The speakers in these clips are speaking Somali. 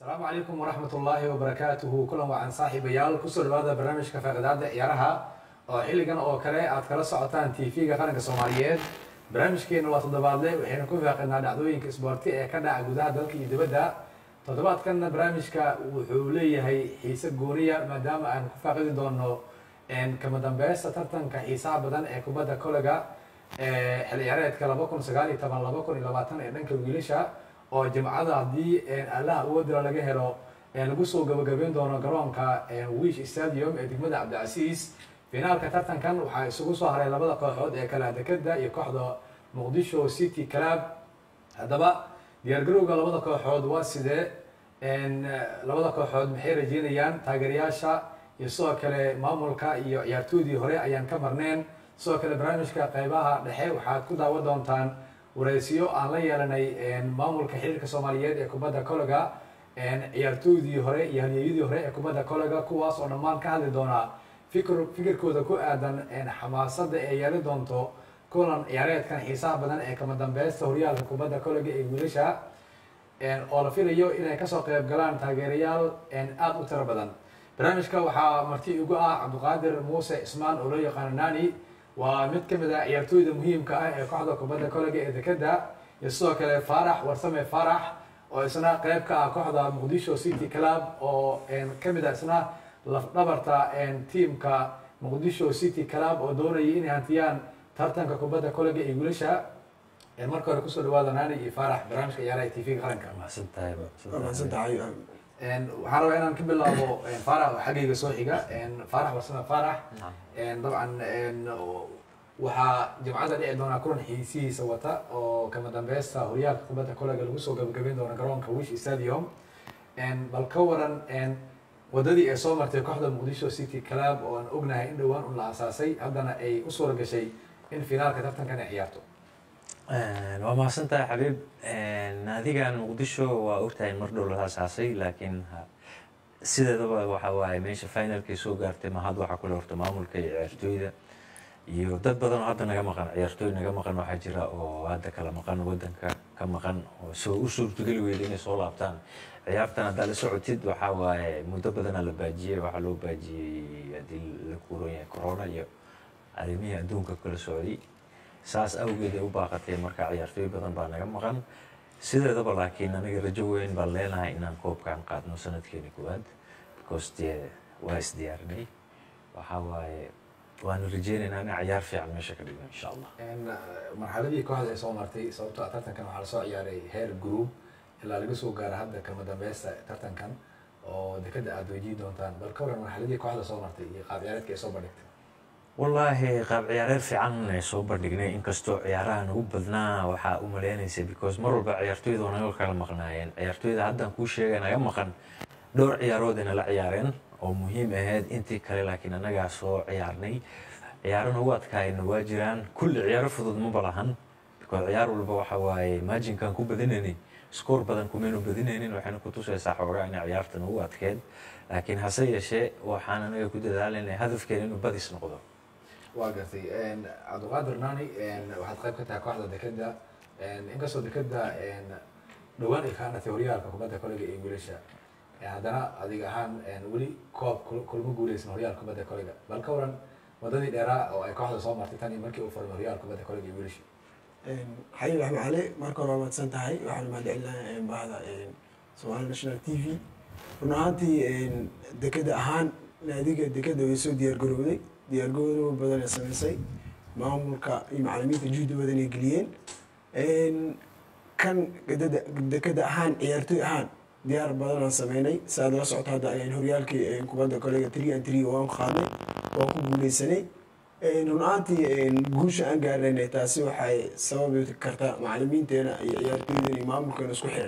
asalaamu calaykum waraxmat ullaahi wabarakaatuhu kulan wacan saaxiibayaal kusoo dhawaada barnaamijka faaqidaada ciyaaraha oo xilligan oo kale aad kala socotaan tv-ga qaranka soomaaliyeed barnaamijkeena waa toddobaadle waxaynu ku faaqinaa dhacdooyinka isboorti ee ka dhaca gudaha dalka iyo dibadda toddobaadkanna barnaamijka wuxuu leeyahay xiise gooniya maadaama aan ku faaqidi doono kama dambeysta tartanka xiisaha badan ee kubadda kolega ee xil ciyaareedka laba kun sagaal iyo toban laba kun iyo labaatan ee dhanka wiilasha oo jimcada haddii allaha awoodila laga helo lagu soo gabagabeyn doono garoonka wish stadium ee degmada cabdicasiis finaalka tartankan waxaa isugu soo haray labada kooxood ee kala dekeda iyo kooxda muqdisho city club haddaba diyaargarowga labada kooxood waa sidee labada kooxood maxay rajeynayaan taageerayaasha iyo sidoo kale maamulka iyo ciyaartoydii hore ayaan ka marneen sidoo kale barnaamijka qeybaha dhexe waxaad ku daawan doontaan wareysiyo aan la yeelanay maamulka xiriirka soomaaliyeed ee kubadda kolega ciyaartooydii hore iyo halyeeyadii hore ee kubadda kolega kuwaas oo dhammaan ka hadli doona fikr fikirkooda ku aadan xamaasada ee yeeli doonto kulan ciyaareedkan xiisaha badan ee kama dambeysta horyaalka kubadda kolega ee wiilasha oo la filayo inay kasoo qeyb galaan taageerayaal aada u tiro badan barnaamijka waxaa marti igu ah cabdiqaadir muuse ismaan oo loo yaqaano nani waa mid ka mid ah ciyaartooyda muhiimka ah ee kooxda kubadda kolega ee dekeda iyo sidoo kale faarax warsame faarax oo isna qeyb ka ah kooxda muqdisho city club oo kamid ah isna lafdhabarta tiamka muqdisho city club oo doonayay inay hantiyaan tartanka kubadda kolega ee wiilasha marka hore kusoo dhawaada nani iyo faarax barnaamijka ciyaaraha tv-ga qaranka waxaan rabaa inaan ka bilaabo faarax oo xaggayga soo xiga faarax warsame faarax dabcan waxaa jimcada dhici doonaa kulan xiisihiisa wata oo kama dambeysta horyaalka kubadda kolega lagu soo gabagabeyn doono garoonka wish stadium bal ka waran wadadii ay soo martay kooxda muqdisho city club oo aan ognahay in dhowaan un la asaasay haddana ay u suura gashay in finaalka tartankan ay ciyaarto waa mahadsan tahay xabiib naadigan muqdisho waa ogtahay mar dhow la asaasay laakiin sideedaba waxa waaye meesha finalkay soo gaartay mahad waxaa kule horta maamulka iyo ciyaartooyda iyo dad badan oo hadda naga maqan ciyaartooy naga maqan waxaa jira oo hadda kala maqan wadanka ka maqan oo soo u suurtogeli weyda inay soo laabtaan ciyaartan haddaa la socotid waxaa waaye muddo badanaa la baajiyey waxaa loo baajiyey haddii la kuuran yahay corona iyo arrimihii adduunka kala socday saas awgeed ay u baaqatay marka ciyaartooy badan baa naga maqan sideedaba laakiin aniga rajo weyn baan leenahay inaan koobkaan qaadno sanadkeeni koowaad because dee waa isdiyaarinay waxaa waaye waanu rajeynaynaa in ciyaar fiican meesha ka dhigno insha allah marxaladii kooxda ay soo martay sababto tartankan waxaa lasoo ciyaaray heer group ilaa laga soo gaaro hadda kama dambeysta tartankan oo dekada aada weydiin doontaan bal ka waran marxaladii kooxda soo martay iyo qaab ciyaareedka ay soo bandhigtay wallaahi qaab ciyaareed fiican ay soo bandhignay inkastoo ciyaaraha nagu badnaa waxaa u maleynaysa because mar walba ciyaartooyda waa naga kala maqnaayeen ciyaartooyda haddaan kuu sheegay naga maqan dhowr ciyaarood ayna la ciyaareen oo muhiim ahayd intii kale laakiin annagaa soo ciyaarnay ciyaaro nagu adkaayna waa jiraan kulli ciyaaro fudud ma balahan because ciyaar walba waxa waaye maajinkaan ku badinaynay skoor badan kumaynu badinaynin waxayna ku tusaysaa xoogaa inay ciyaarta nagu adkeed laakiin hase yeeshee waxaan anaga ku dadaalanay hadafkeena inuu badis noqdo waa gartay cabdiqaadir nani waxaad qayb ka tahay kooxda dekeda inkastoo dekeda dhowaan ay kaanatay horyaalka kubadda kolega ee wiilasha haddana adiga ahaan weli koob kulma guuleysan horyaalka kubadda kolega bal ka waran wadadii dheeraa oo ay kooxda soo martay tan iyo markii uu furmay horyaalka kubadda kolega ee wiilasha xayin raxme cali marka hore waa mahadsan tahay waxaan mahadcelinayaa bahda somali national t v run ahaantii dekeda ahaan naadiga dekeda way soo diyaargarowday diyaargaroow badan ay sameysay maamulka iyo macalimiinta juhdi badan ay geliyeen kan dekeda ahaan ciyaartooy ahaan diyaar badanaan sameynay saaad la socota hadda ayaan horyaalkii kubadda kolega three and three waan qaadnay waan ku guuleysanay run ahaantii guusha aan gaarnayna taasi waxay sababi kartaa macalimiinteena iyo ciyaartooydeena iyo maamulkeena isku xiran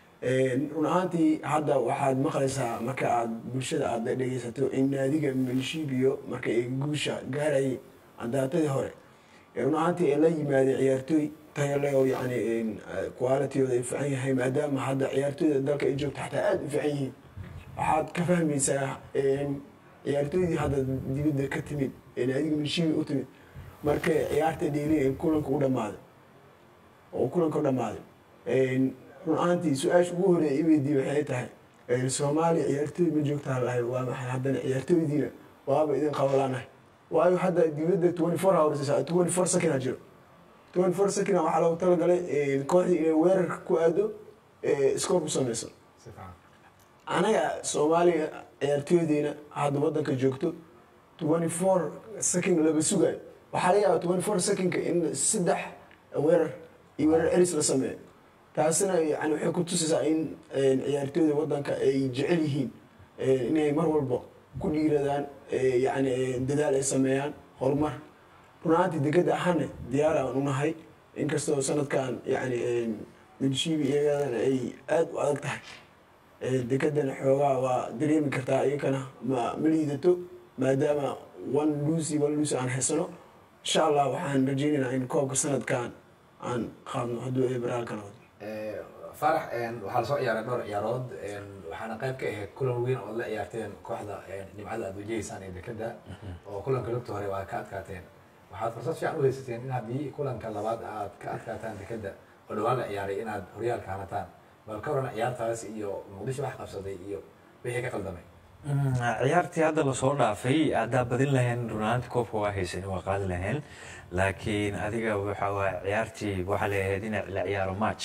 run ahaantii hadda waxaad maqlaysaa marka aad bulshada aada dhegeysato in naadiga minshibiyo marka ay guusha gaarayay andaatadii hore run ahaantii ay la yimaadeen ciyaartooy tayale oo yani qualitygooda ay fiican yahay maadaama hadda ciyaartooyda dalka ay joogto xataa aada u fiican yihiin waxaad ka fahmaysaa ciyaartooydii hadda dibadda ka timid ee naadiga minshibi u timid markay ciyaarta dheeli kulanka u dhamaaday oo kulanka u dhamaaday run ahaantii su-aasha ugu horeeya iweydii waxay tahay soomaaliya ciyaartooy ma joogtaa lahay waa maxay haddana ciyaartooydiina waaba idin qabalaanahay waayo hadda dibadda twenty four hours twenty four second a jiro twenty four second waxaa loogu talagalay kooxdii inay weerar ku aado scoor ku sameyso si fiican anaga soomaaliya ciyaartooydiina hadda wadanka joogto twenty four second laba sugayo waxaa laga yaabaa twenty four secondka in saddex weerar iyo weerar eris la sameeyo taasina yani waxay ku tusaysaa in ciyaartooyda wadanka ay jecel yihiin inay mar walba ku dhiiradaan yani dadaal ay sameeyaan horumar runaantii degada ahaana diyaar aan unahay inkastoo sanadkan yani midshiibi iyagana ay aada u adag tahay dekadana xoogaa waa dareemi kartaa iyakana ma ma liidato maadaama one lucy one lucy aan haysano insha allah waxaan rajeynaynaa in koobka sanadkan aan qaadno hadduu ay baraalka noqdo Eh, farax waxaa lasoo ciyaaray dhowr ciyaarood waxaana qayb ka ahayd kulan weyn oo la ciyaarteen kooxda nimcada aad wajahaysaan ee dekada oo kulanka lugta hore waa ka adkaateen waxaad fursad fiican u haysateen in haddii kulanka labaad aad ka adkaataan dekada oo dhawaan la ciyaaray inaad horyaalka hanataan bal ka waran ciyaartaas iyo muqdisho wax qabsaday iyo wixii ka qaldamay Mm, ciyaartii hadda lasoo dhaafay haddaa badin lahayn runaanti koobka waa haysan waa qaadi lahayn laakiin adiga waxa waa ciyaartii waxaa leeyahayd in la ciyaaro match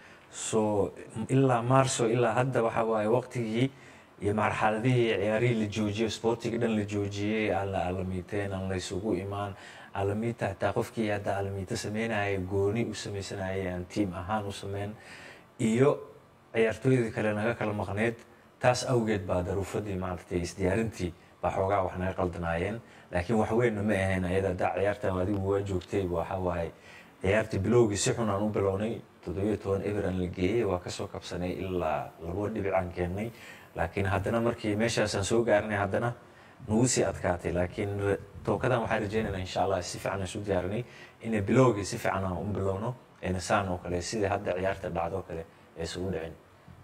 so ilaa marso ilaa hadda waxa waaye waqtigii iyo marxaladihii ciyaarihii la joojiyey sportiga dhan la joojiyey aan la alamiiteen aan la isugu imaan alamiita hataa qofkii hadda alamiita sameynaya gooni u sameysanayay aan tiim ahaan u sameyn iyo ciyaartooyda kale naga kala maqneed taas awgeed baa daruufadii maaragtay isdiyaarintii baa xoogaa wax naga qaldanaayeen laakiin wax weynna ma ahayn ayada haddaa ciyaartan adigu waa joogtay waxa waaye ciyaartii bilowgii si xun aan u bilownay toddobiyo toban everan la geeyey waa kasoo kabsanay ilaa labo dhibicaan keennay laakiin haddana markii meeshaasaan soo gaarinay haddana nagu sii adkaatay laakiin tookadan waxaan rajeynaynaa insha allah si fiican isu diyaarinay inay bilowgii si fiican aan u bilowno ayna saan oo kale sidai hadda ciyaarta dhacdo kale aysan u dhicin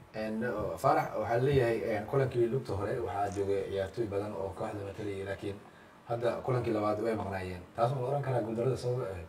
farax waxaa leeyahay kulankii lugta hore waxaa joogay ciyaartooy badan oo kooxda matalayay laakiin hadda kulankii labaad way maqnaayeen taas ma oran karaa guuldarada sababa ahayd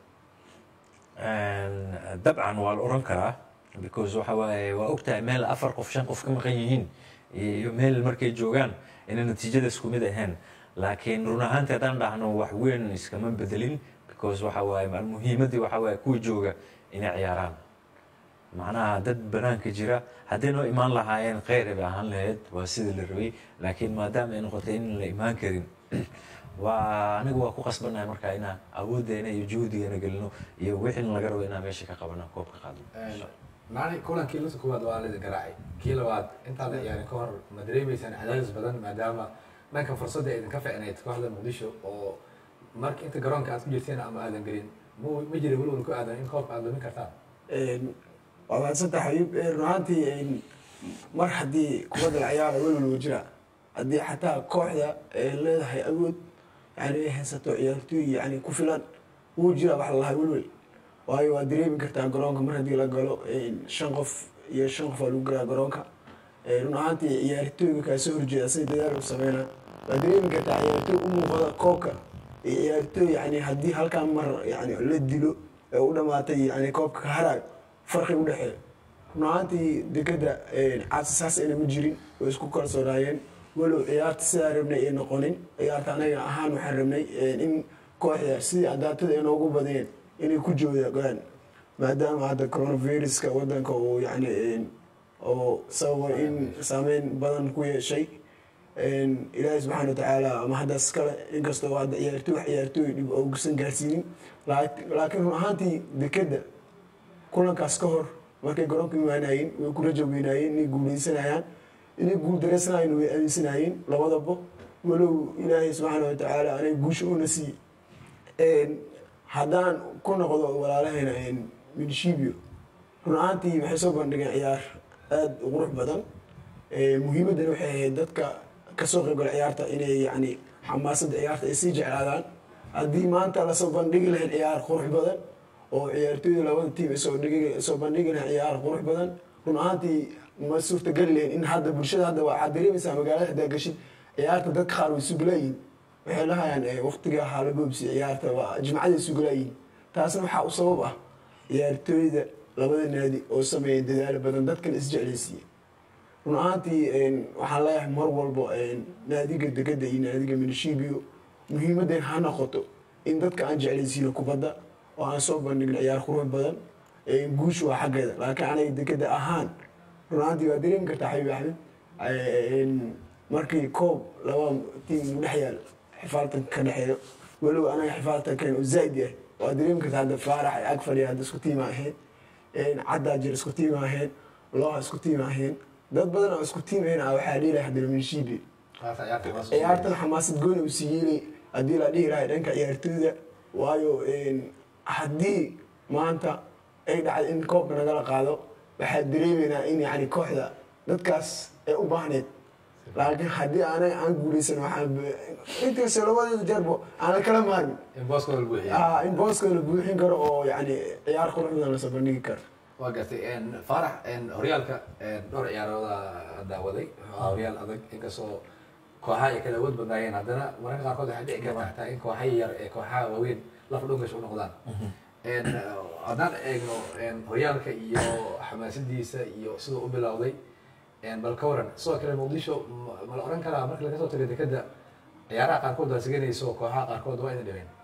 dabcan waa la oran karaa because waxa waaye waa ogtahay meel afar qof shan qof ka maqan yihiin iyo meel markay joogaan inay natiijada isku mid ahayn laakiin run ahaanti haddaan dhahno wax weyn iskama bedelin because waxa waaye muhiimaddii waxa waaye kuwa jooga inay ciyaaraan macnaha dad banaanka jira hadday noo imaan lahaayeen kheyr bay ahaan lahayd waa sidii la rabay laakiin maadaama ay noqotay in la imaan karin waa aniga waa ku qasbanahay markaa inaan awooddeena iyo juhdigeena gelino iyo wixii laga rabo inaan meesha ka qabano koobka qaadno maalin kulankii lugta koowaad waa la garaacay kii labaad intaan la ciyaarin ka hor ma dareemeysaan cadaadis badan maadaama dhanka fursadda ay idinka ficnayd kooxda muqdisho oo marka inta garoonka aad ku jirteen ama aadan gelin ma ma jira welwal ku aadan in koobka aad lumin kartaan waa mahadsantaha xabiib run ahaantii mar haddii kubadda la ciyaara welwal wuu jira haddii xataa kooxda ay leedahay awood yani ay haysato ciyaartooy yani ku filan wuu jira wax lalahay welwel waayo waa dareemi kartaa garoonka mar haddii la galo shan qof iyo shan qof waa lagu garaa garoonka run ahaantii ciyaartooyga kaa soo horjeeda sida dadaal u sameynaa waa dareemi kartaa ciyaartooy u muuqda koobka iyo ciyaartooy yani haddii halkaan mar yani la dilo ee u dhamaatay yani koobka ka haraayo farqi u dhexeeya run ahaantii dekada caasisaas ayna ma jirin way isku kalsoonaayeen walow ciyaarta sidaa rabnay ay noqonin ciyaarta anaga ahaan waxaan rabnay in kooxda sidii adaatada ay noogu badiyeen inay ku joogaan maadaama hadda coronaviruska wadanka uu yani oo sababa in saameyn badan ku yeeshay ilaahi subxaana watacaala ama haddaas kale inkastoo hadda ciyaartooy wax ciyaartooy dhib oogusan gaarsiinin laakiin run ahaantii dekada kulankaas ka hor markay garoonka imaanayeen way ku raja weynaayeen inay guuleysanayaan inay guul dareysanaayeen way aaminsanayeen labadaba walow ilaahay subxaana watacaala anay guusha una siiye haddaan ku noqdo walaalahayna midshiibio run ahaantii waxay soo bandhigeen ciyaar aada u qurux badan muhiimaddana waxay ahayd dadka kasoo qaybgala ciyaarta inay yani xamaasadda ciyaarta ay sii jeclaadaan haddii maanta lasoo bandhigi lahayn ciyaar qurux badan oo ciyaartooyda labada tiim ay soo dhigi soo bandhigi lahayn ciyaar qurux badan run ahaantii ma suurtageli lahayn in hadda bulshada hadda waxaad dareemaysaa magaalada haddaa gashid ciyaarta dadka qaar way sugulaayihin waxay lahayaan waqtiga haalaboobsi ciyaarta waa jimcaday sugulaayihin taasna waxaa u sabab ah ciyaartooyda labada naadi oo sameeya dadaal badan dadkana isjeclaysiiye run ahaantii waxaan leeyahay mar walbo naadiga degada iyo naadiga minishibio muhiimadan ha noqoto in dadka aan jeclaysiino kubadda oo aan soo bandhigno ciyaar qurux badan guusha waa xaggeeda laakiin aniga degada ahaan run ahaantii waa dareemi kartaa xabiib axmed markii koob laba tiim u dhex yaal xifaaltanka ka dhexeeyo walow anaga xifaaltankan u zaaid yahay waa dareemi kartaa hadda faarax ay ag fadhiya hadda isku tiima ahayn caddaa jir isku tiima ahayn looha isku tiima ahayn dad badan oo isku tiim ahayn waxaa dhiilaya haddana minshiibi ciyaartan xamaasad gooni u siiyey haddii la dhihi lahay dhanka ciyaartooyda waayo haddii maanta ay dhacdo in koobka nagala qaado waxaa dareemeynaa in yani kooxda dadkaas ay u baahneed laakiin haddii anaga aan guuleysan waxaan inkastoo labadeeda jeerbo aan la kala maarmin in booskooda la buuxiyo Ah, in booskooda la buuxin karo oo yani ciyaar qurux badan lasoo bandhigi karo waa gartay faarax horyaalka dhowr ciyaarooda daawaday wuxuu ahaa horyaal adag inkastoo kooxaha ay kala awood badnaayeen haddana mararka qaarkood waxay dhici karta xataa in kooxa yar ee kooxaha waaweyn lafa dhungash u noqdaan haddaan eegno horyaalka iyo xamaasadiisa iyo siduu u bilowday bal ka waran sidoo kale muqdisho ma- ma la oran karaa marka laga soo tago dekeda ciyaaraha qaarkood waa siganayso kooxaha qaarkood waa idin dhibeen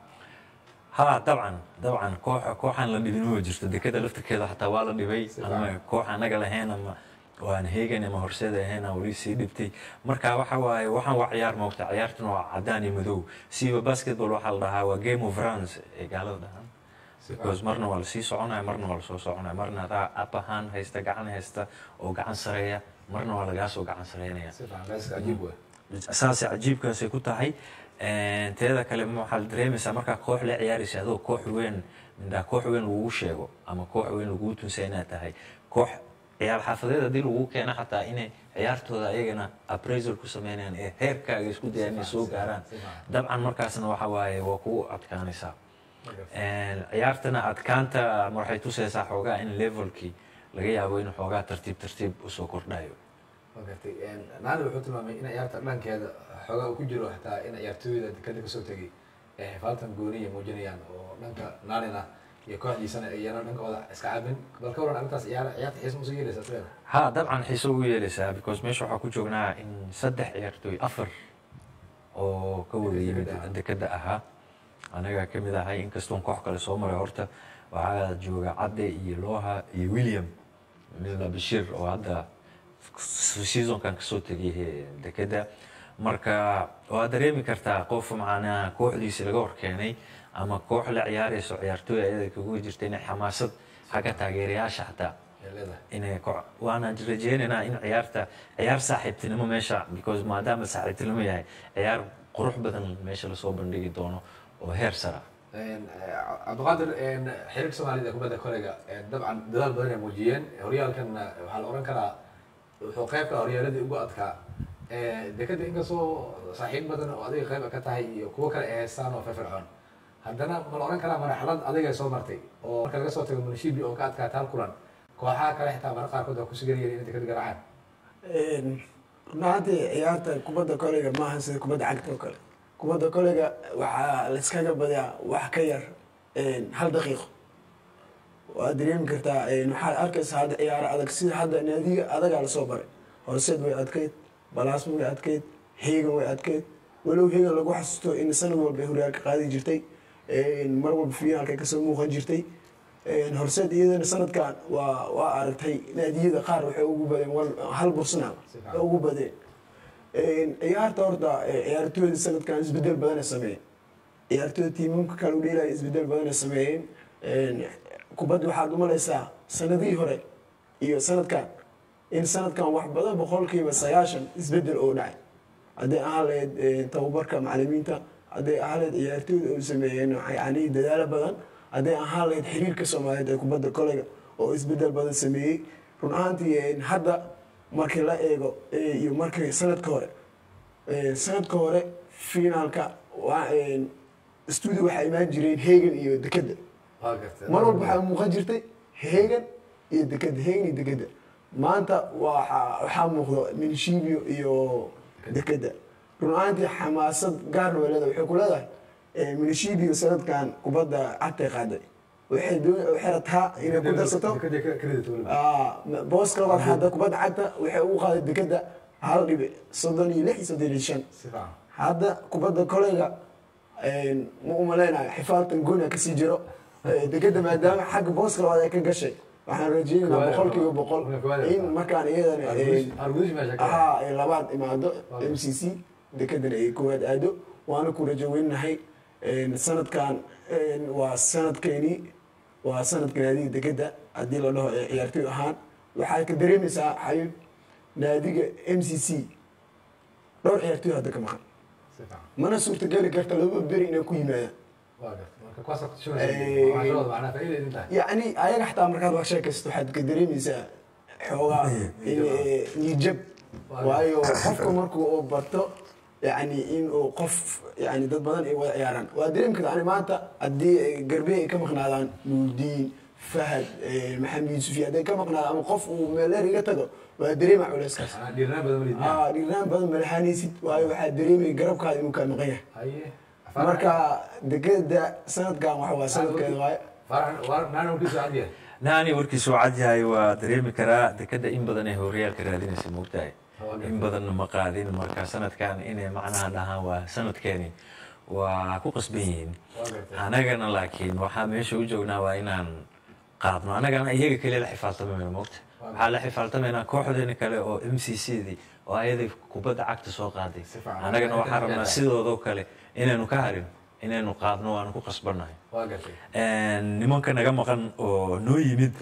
ها طبعا طبعا كوح كوحان لا dhibin ma jirto dekada laftirkeeda xataa waa la dhibay Si ama fiican. koox anaga lahayn ama waan heegan ama horseed ahayn aan weli sii dhibtay marka waxa waaye waxaan waa ciyaar moogta ciyaartuna waa cadaan iyo madow siiba basketball waxaa la dhahaa waa game of runs ee gaalada dhahaan Si because marna waa lasii soconaya marna waa lasoo soconaya marna adaa up ahaan haysta gacan haysta oo gacan sareeya marna waa lagaa soo gacan sareynaya si fiican layska cajiib wey saasay cajiibkaasay ku tahay teeda kale ma waxaa la dareemaysaa markaa koox la ciyaaraysa adoo koox weyn mindhaa koox weyn lagugu sheego ama koox weyn lagugu tunsa inaad tahay koox ciyaar xaafadeed haddii lagugu keeno xataa inay ciyaartooda ayagana appraisal ku sameynayaan ee heerkaaga isku dayaan inay soo gaaraan dabcan markaasna waxa waaye waa kugu adkaanaysaa ciyaartana adkaanta ma waxay tusaysaa xoogaa in levelkii laga yaabo in xoogaa tartiib tartiib usoo kordhayo waa gartay naadi wuxuu tilmaamay in ciyaarta dhankeeda xoogaa uu ku jiro xataa in ciyaartooyda dekada kasoo tegay ee xifaaltan gooniya muujinayaan oo dhanka naalina iyo kooxdiisana iyana dhankooda iska caabin bal ka waran arrintaas ciyaar ciyaarta xiis ma soo yeelaysaa sideeda ها طبعا xiiso ugu yeelaysaa because meesha waxaa ku joognaa in saddex ciyaartooy afar oo ka wada yimid Dekada ah. dekada ahaa anaga ka mid ahay inkastoon koox kale soo maray horta waxaa jooga cadde iyo looha iyo william mila bashir oo hadda seasonkan kasoo tegay eh, dekada marka waad dareemi kartaa qof macnaa kooxdiisi laga horkeenay ama koox la ciyaarayso ciyaartooy ayada kagu jirta inay xamaasad xagga taageerayaasha xataa ee leedahay inay ko- waana rajeynaynaa in ciyaarta ciyaar saaxiibtinimo meesha because maadaama saaxiibtinimo yahay ciyaar qurux badan meesha lasoo bandhigi doono oo heer sara cabdiqaadir xiriirka soomaalida ee kubadda kolayga dabcan dadaal badan ay muujiyeen horyaalkan waxaa la oran karaa wuxuu qayb ka ah horyaaladii ugu adkaa dekada inkastoo saaxiib badan oo adiga qayb ka tahay iyo kuwo kale ay haystaan oo firfircoon haddana ma la oran karaa marxalad adiga soo martay oo marka laga soo tago munishibi oo ka adkaata hal kulan kooxaha kale xitaa marka qaarkood waa kusiganayeen inay dekada garaacaan runaantii ciyaarta kubadda koleyga maaha sida kubadda cagta oo kale kubadda koleyga waxaa layskaga badiyaa wax ka yar hal daqiiqo waad dareemi kartaa waxaad arkaysaa hadda ciyaaro adag sida hadda naadiga adagaa lasoo baray horseed way adkayd balaasma way adkayd heegan way adkayd walow heegan lagu xasuusto in sanad walba ay horyaalka qaadi jirtay mar walba finaalka kasoo muuqan jirtay horseed iyadana sanadkan waa waa aragtay naadiyada qaar waxay ugu badeen wal- hal bursana way ugu badeen ciyaarta horta ciyaartooyda sanadkan isbedel badan ay sameeyeen ciyaartooyda tiimamka kale u dheelaya isbedel badan ay sameeyeen kubadda waxaad umalaysaa sanadihii hore iyo sanadkan in sanadkan wax badan boqolkiiba sagaashan isbedel oo dhacay hadday ahaan lahayd tababarka macalimiinta hadday ahaan lahayd ciyaartooyda oo sameeyeen yani dadaalo badan hadday ahaan lahayd xiriirka soomaaliyeed ee kubadda koleyga oo isbedel badan sameeyey run ahaantii hadda markii la eego iyo markii sanadka hore sanadka hore finaalka waa studio waxaa imaan jireen heegan iyo dekeda waa gartay mar walba waxaa muuqan jirtay heegan iyo dekeda heegan iyo dekeda maanta waxaa waxaa muuqdo minshibio iyo dekeda run ahaantii xamaasad gaarna way leedahay waxay ku leedahay minshibio sanadkan kubadda cagtay qaaday waxay doon- waxay rabtaa inay ku darsato Dekada credit weliba. Ah, booska labaad hadda kubadda cagta waxay ugu qaaday dekeda hal dhibic soddon iyo lix iyo soddon iyo shan Si fiican. hadda kubadda koleyga ma umaleynayo xifaaltan goona kasii jiro Eh, dekeda maadaama xagga booska labaad ay ka gashay waxaan rajeynaynaa Kuwaada boqol kiiba labaad. boqol Kuwaada in labaad. markaan iyadana eh, Argudish- argudish meesha ka ahaa ay labaad imaado Waaw. m c c dekedana ay koowaad aado waana ku rajo weynahay sanadkan eh, waa sanadkeeni waa sanadka naadiga dekeda haddii la dhaho ee ciyaartoy ahaan waxaad ka dareemaysaa xayib naadiga m c c dhowr ciyaartoy hadda ka maqan Si fiican. mana suurtageli karta laba beri inay ku yimaadaan Waa gartay. Marka kuwaas aad ku Eh, shugaysaa. Waxaa shugada macnaha faa'iido idin tahay. yacni ayaga xataa markaad wax sheekaysato waxaad ka dareemaysaa xoogaa in- niyadjab waayo qofka markuu uu barto yani in uu qof yani dad badan ay wada ciyaaraan waa dareemi karta ani maanta haddii ay garbe ay ka maqnaadaan nuurdiin fahad eh, maxamed yusufi hadday ka maqnaadaan ama qof uu meeleer iga tago waa dareema culeyskaas Macnaha dhiirranaan badan ma liidnaa. ah dhiirnaan badan malahaanaysid waayo waxaa dareemaya garabkaada inuu kaa maqan yahay Haye. marka dekeda sanadkan waxa waa sanadkeeda waaye Farax- waa- naana warkiisu cad yahay. naani warkiisu cad yahay waa dareemi karaa dekeda in badan ay horyaalka raadinaysa moogtahay in badanna ma qaadin marka sanadkan inay macnaha dhahaan waa sanadkeeni waa ku qasban yihiin Waa gartay. anagana laakiin waxaa meesha u joognaa waa inaan qaadno anagana iyaga keliya la xifaaltamayno moogta waxaa la xifaaltamaynaa kooxdeena kale oo m c c dii oo ayaday kubadda cagta soo qaaday Si fiican. anagana waxaan rabnaa Waa sidoodoo kale inaynu ka harin inaynu qaadno waanu ku qasbannahay Waa gartay. nimanka naga maqan oo noo yimid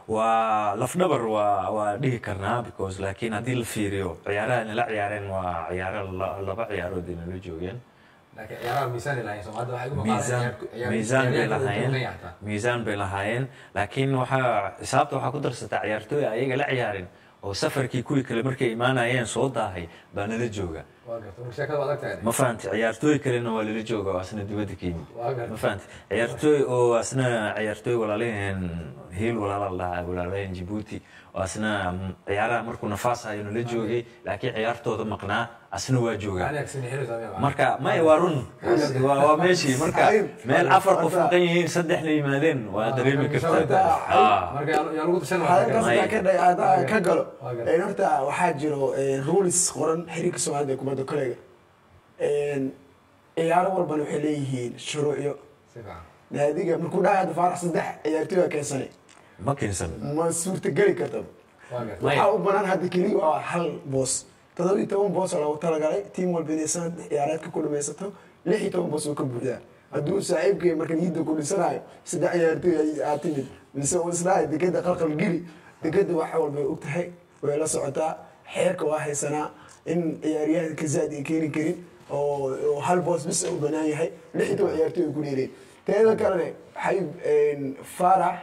waa lafdhabar waa waa dhihi karnaa because laakiin haddii la fiiriyo ciyaaraha nala ciyaareen waa ciyaaro la- laba ciyaarood ay nala joogeen Laakiin ciyaaraha miisaan ay lahaayeen. Soomaalida waxay ugu maqaaleen miisaan ciyaar- ciyaar- miisaan bay ciyaaryahanka lahaayeen Kenya xataa. miisaan bay lahaayeen laakiin waxaa xisaabta waxaa ku darsataa ciyaartooy ayaga la ciyaarin oo safarkii kuwii kale markay imaanayeen soo daahay baa nala jooga Waa gartay. Marka sheekada waa adag tahay. ma fahanti ciyaartooy kalena waa lala jooga oo asna dibadda ka yimid Waa gartay. ma fahanti ciyaartooy oo asna ciyaartooy walaalaheen hiil walaala la dhahaa walaalaheen jibuuti oo asna mm, ciyaaraha markuu nafaas hayo nala joogay laakiin ciyaartooda maqnaa asna waa joogaa Macnaha kasini xiriirka miyaa macnaha? marka maya waa run waa waa meeshii marka meel afar qof maqan yihiin saddexna yimaadeen waa dareemi kartaa Ah. Marka yaa yaa lagu tashan halkaas lahaa. hadaa ka dhay hadaa ka galo Waa gartay. een, horta waxaa jiro een, rules qoran xiriirka soomaalida ee kubadda kolayga Een, ciyaaro walbana waxay leeyihiin shuruucyo Si fiican. naadiga markuu dhahay hadda faarax saddex ciyaartoy baa keensanay ma keensan ma suurtageli karta Waa gartay. Maya. waxaa u banaan hadda keliya waa hal boos todoba iyo toban boos oo loogu talagalay tiim walba inay sanad ciyaareedka ku dhamaysato lix iyo toban boos oo ka buuxdaa hadduu saaxiibkay marka niyadda ku dhisanayo saddex ciyaartoy ay- aad timid mise uu islahay dekeda qalqal geli dekeda waxa walba ay og tahay way la socotaa xeerka waa haysanaa in ciyaaryahanka zaad ay keeni karin oo oo hal boos bis u banaan yahay lix iyo toban ciyaartoy ay ku dheereen teeda kalene waxay faarax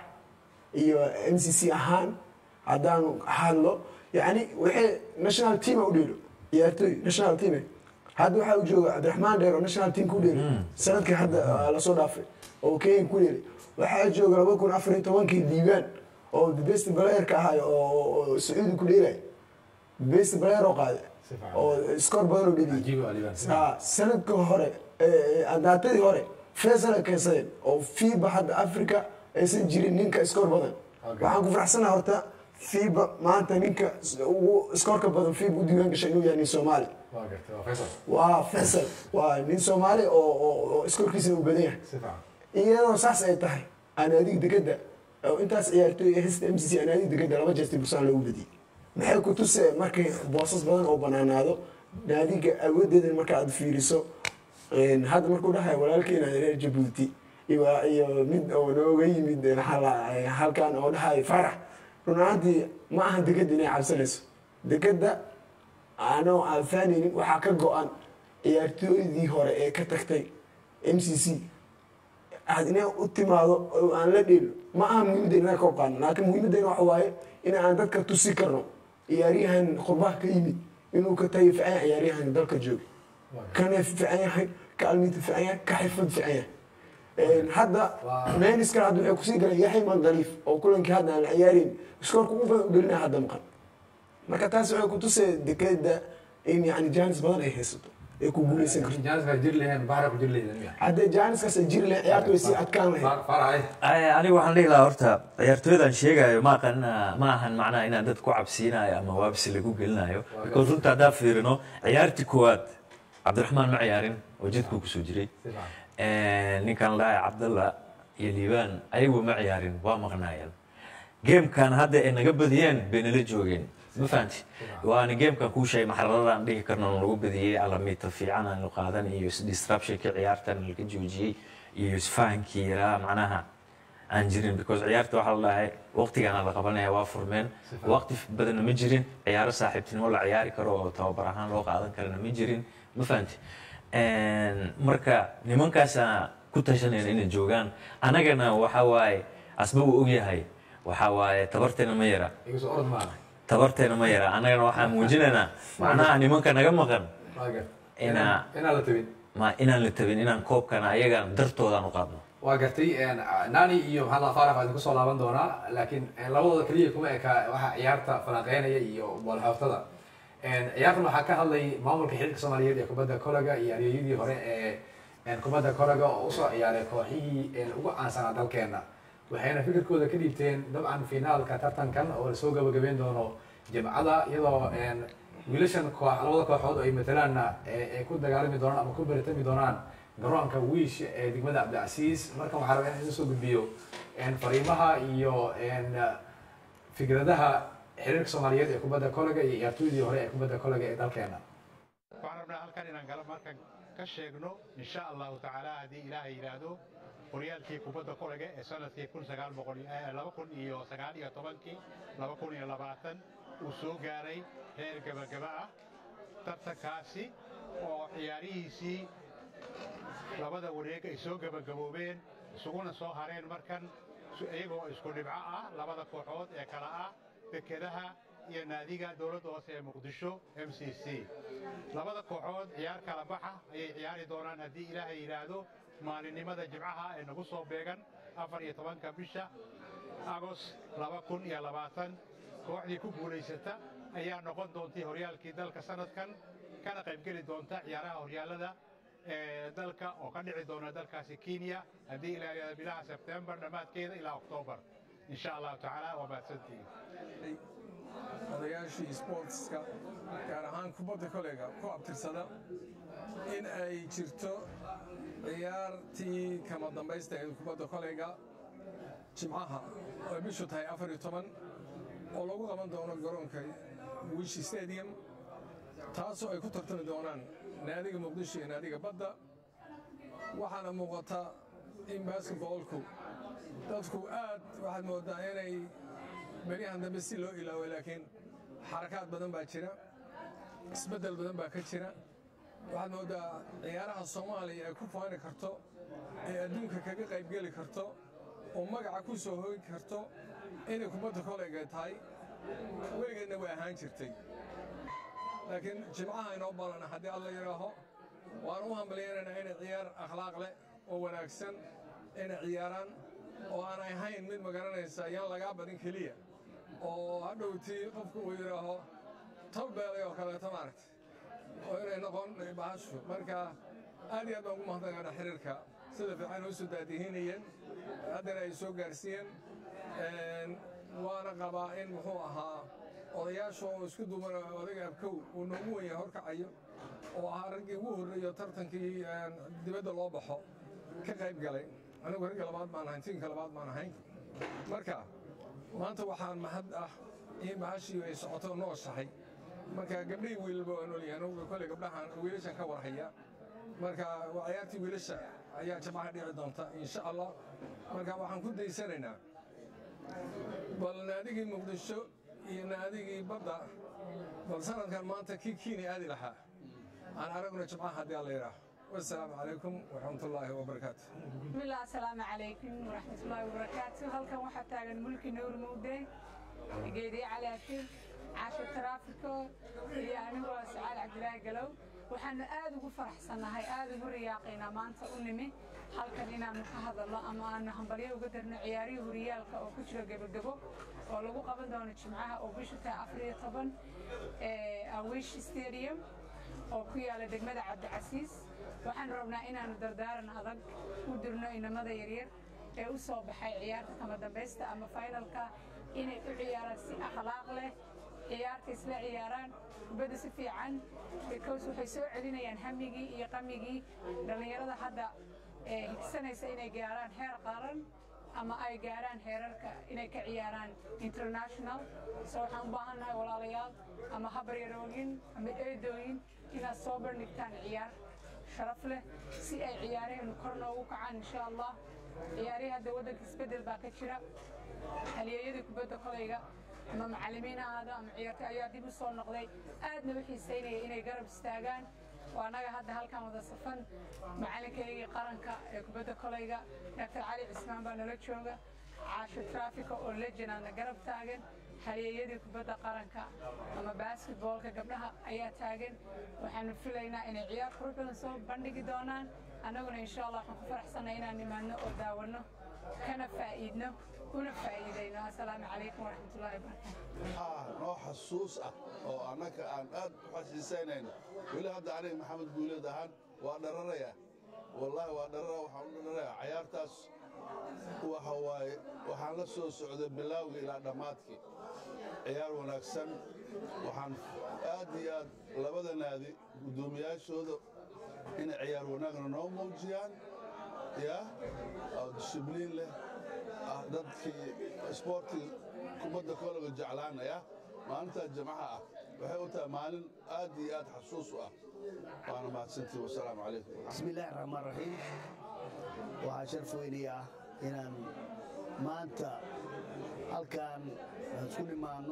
iyo m c c ahaan haddaanu hadlo yani waxay national team u dheelo ciyaartoy national team hadda waxaa u jooga cabdiraxmaan dheer oo national team ku dheelay sanadkii hadda ah, lasoo dhaafay oo kenya ku dheelay waxaa jooga laba kun afar iyo tobankii diiwaan oo the best playerka ahay oo oo sacuudi ku dheelay best player oo qaaday Si fiican. oo score badan oo dheliyay Cajiib waa liibaan. Ha, sanadka hore adaatadii hore faisal keensadeen oo fiba hadda africa aysan jirin ninka score badan Okay. waxaan ku faraxsanaha horta fiba maanta ninka ugu scoreka badan fiba u diiwaan gashay inuu yahay nin soomaali Waa gartay. Waa Faisal. waa faisal waa nin soomaali oo oo- oo scorekiisana uu badan yahay Si fiican. iyadoo saas ay tahay anaadiga dekeda oo intaas ciyaartooy ee hesta m c c anaadiga dekeda laba jeesti bursaan loogu badiyey maxay ku tuse markay boosas badan oo banaanaado naadiga awoodeeda marka aad fiiriso een, hadda markuu dhahay walaalkeena reer jabuuti iyo iyo mid oo nooga yimid een, hala- halkan oo dhahay farax run ahaantii ma ahan dekeda inay cabsanayso dekeda anoo aan faanaynin waxaa ka go-an ciyaartooydii hore ee ka tagtay m c c aad inay u timaado oo aan la dheelo ma aha muhiimadda inaan ka qaano laakiin muhiimaddeena waxa waaye in aan dadka tusi karno ciyaaryahan qurbaha ka yimid inuu ka tayo fiican yahay ciyaaryahan dalka jooga Waa gartay. kana fiican yahay ka almiinta fiican yahay ka xirfad fiican yahay Een, hadda Waa- meeniska hadda waxay kusii galeen yaxya mandaliif oo kulankii hadda aan la ciyaarin iskoorka ugu badan u dhelinaya hadda maqan marka taas waxay kutusay dekeda in yani jaanis badan ay haysato ay ku guuleysan karto jaaniska jir leheen bahra ku jir leheydeen haddee jaaniskaas ay jiri lahayd ciyaartu way sii adkaan lahayd farahay Ay, aniga waxaan dhihi lahaa horta ciyaartooydan sheegayo ma aqan ma ahan macnaha inaan dad ku cabsiinayo ama waabsi lagu gelinayo because runta haddaan fiirino ciyaartii koowaad cabdiraxmaan ma ciyaarin oo jidkuu kusoo jiray ninkan la dhahay cabdalla iyo liibaan ayagu ma ciyaarin waa maqnaayeen geemkan hadda ay naga badiyeen bay nala joogeen ma fahanti waana geemkan kuu sheegay maxaradadaan dhihi karno lagu badiyey alamiita fiican aanu qaadan iyo disruptionka ciyaartan laga joojiyey iyo isfahankii yaraa macnaha aan jirin because ciyaarta waxaa la dhahay waqtigaana la qabanaya waa furmeen waqti badanna ma jirin ciyaaro saaxiibtinimo la ciyaari karo oo tababar ahaan loo qaadan karana ma jirin ma fahanti marka nimankaasa ku tashanayna inay joogaan anagana waxa waaye asba uu ogyahay waxa waaye tabarteena ma yara igu soo orod maaha tabarteena ma yara annagana waxaan muujinaynaa macnaha nimanka naga maqan waaga Inaa- inaan la tabin ma inaan la tabin inaan koobkana ayaga dartoodaan u qaadno waa gartay nani iyo maxamed allah faarax waa idinku soo laaban doonaa laakiin labadooda keliya kuma eka waxa ciyaarta falanqeynaya iyo boolxooftada ciyaartan waxaa ka hadlay maamulka xiriirka soomaaliyeed ee kubadda kolayga iyo aryayadii hore ee kubadda kolayga oo usoo ciyaaray kooxihii ugu caansanaa dalkeena waxayna fikirkooda ka dhiibteen dabcan finaalka tartankan oo lasoo gabagabeyn doono jimcada iyadoo wiilashan koox labada kooxood oo ay matalaanna ay ku dagaalami doonaan ama ku baritami doonaan garoonka wiish ee degmada cabdicasiis markan waxaa rabaa in idin soo gudbiyo fariimaha iyo fikradaha xiriirka soomaaliyeed ee kubadda kolayga iyo ciyaartooydii hore ee kubadda kolayga ee dalkeena waxaan rabnaa halkan inaan gala markan ka sheegno insha allahu tacaala haddii ilaahay yidhaahdo horyaalkii kubadda kolayga ee sanadkii kun sagaal boqol laba kun iyo sagaal iyo tobankii laba kun iyo labaatan uu soo gaaray heer gabagaba ah tartankaasi oo ciyaarihiisii labada wareeg ay soo gabagaboobeen isuguna soo hareen markan iyagoo isku dhibco ah labada kooxood ee kala ah dekedaha iyo naadiga dowladda hoose ee muqdisho m c c labada kooxood ciyaar kala baxa ayay ciyaari doonaan haddii ilaahay yidhaahdo maalinimada jimcaha ee nagu soo beegan afar iyo tobanka bisha agos laba kun iyo labaatan kooxdii ku guulaysata ayaa noqon doontii horyaalkii dalka sanadkan kana qaybgeli doonta ciyaaraha horyaalada ee dalka oo ka dhici doona dalkaasi kenya haddii ilaa yidhahdo bilaha sebtembar dhammaadkeeda ilaa oktoobar insha allahu tacaala waa mahadsantihiin odayaashii sportska gaar ahaan kubadda kolayga ku abtirsada in ay jirto ciyaartii kama dambaysta ee kubadda kolayga jimcaha oo bishu tahay afar iyo toban oo lagu qaban doono garoonka wishi stadium taasoo ay ku tartami doonaan naadiga muqdisho iyo naadiga badda waxaana muuqata in basketboolku dadku aad waxaad moodaa inay beryahan dambe si loo ilaawo laakiin xarakaad badan baa jira isbeddel badan baa ka jira waxaad moodaa ciyaaraha soomaaliya ay ku faani karto ee adduunka kaga qaybgeli karto oo magaca ku soo hoogi karto inay kubadda kolayga tahay weligeedna way ahaan jirtay laakiin jimcaha inoo balana haddii alla yidhaaho waan u hambaliyaynaynaa inay ciyaar akhlaaq leh oo wanaagsan inay ciyaaraan oo aan ahayn mid magaranaysa yaan lagaa badin keliya oo hadhowtii qofku uu yidhaaho talbeelay oo kaleeto maaragta oo inay noqon bahashu marka aad iyo aad baan ugu mahadnaqaana xiriirka sida fiican u soo daadihinayeen haddana ay soo gaarsiiyeen waana qabaa in muxuu ahaa odayaasha oo isku duuban odayga abkow uu noogu weyn yahay horkacayo oo ahaa raggii ugu horreeyo tartankii dibadda loo baxo ka qayb galay anigu ragga labaad baan ahayn tiinka labaad baan ahayn marka maanta waxaan mahad ah in bahashii ay socoto nooshahay marka gabdhihii wiilba waa noolyahay anugu kolley gabdhahan wiilashan ka warhaya marka waa ciyaartii wiilasha ayaa jamaca dhici doonta insha allah marka waxaan ku daysanaynaa bal naadigii muqdisho iyo naadigii badda bal sanadkan maanta kii kiini aadi lahaa aan aragna jimcaha haddii alla yidhaaho والسلام عليكم ورحمة الله وبركاته بسم الله السلام عليكم ورحمة الله وبركاته هل كان واحد تاجن ملك نور مودي جيدي على كل عاشر ترافيكو يعني هو سعال عبد الله قالوا وحنا آد وفرح سنة هاي آد ورياقينا ما أنت أنمي هل كان لنا محهد الله أما أن هم بريو قدرنا عياري وريالك أو كتير قبل قبل ولو قبل دون الجمعة أو بيشو تا أفريقيا طبعا أويش ستاديوم oo ku yaala degmada cabdicasiis waxaan rabnaa inaanu dardaaran adag u dirno inamada yaryar ee u soo baxay ciyaarta kama dambaysta ama finalka inay u ciyaaraan si akhlaaq leh ciyaarta isla ciyaaraan kubadda si fiican because waxay soo celinayaan hamigii iyo qamigii dhallinyarada hadda ee higsanaysa inay gaaraan heer qaran ama ay gaaraan heerarka inay ka ciyaaraan international so waxaan u baahannahay walaalayaal ama habaryarooyin ama eedooyin inaad soo bandhigtaan ciyaar sharaf leh si ay ciyaaraheennu kor noogu kacaan insha allah ciyaarihii hadda waddanka isbeddel baa ka jira halyeeyadii kubadda kolayga ama macallimiin ha ahaado ama ciyaartoy ayaa dib u soo noqday aadna u xiisaynaya inay garab istaagaan waa annaga hadda halkan wada safan macalinkaygii qaranka ee kubadda kolayga dr cali cismaan baa nala jooga caasho trafika oo legenaadna garab taagan halyeeyadii kubadda qaranka ama basketboolka gabdhaha ayaa taagan waxaanu filaynaa inay ciyaar qurux badan soo bandhigi doonaan annaguna insha allah waxaan ku faraxsanay inaan nimaadno oo daawanno kana faa'iidno una faa'iidayno assalaamu calaykum waraxmatullahi wabarakaatu waxaa noo xasuus ah oo annaga aan aad u xasiisaynayno weli hadda aniga maxamed guuleed ahaan waa dhararaya wallaahi waa dharara waxaan u dhararaya cayaartaas waxa waaye waxaan la soo socday bilaawgii ilaa dhammaadkii ciyaar wanaagsan waxaan aad iyo aad labada naadi guddoomiyaashooda inay ciyaar wanaagna noo muujiyaan yaa oo dishibliin leh ah dadkii isboortii kubadda kologa jeclaanaya maalintaa jimcaha ah waxay u tahay maalin aad iyo aad xasuus u ah waana mahadsantii wasalaamu calaykum بسم الله الرحمن الرحيم waxaa sharaf weynaya ah inaan maanta halkan aan isku nimaano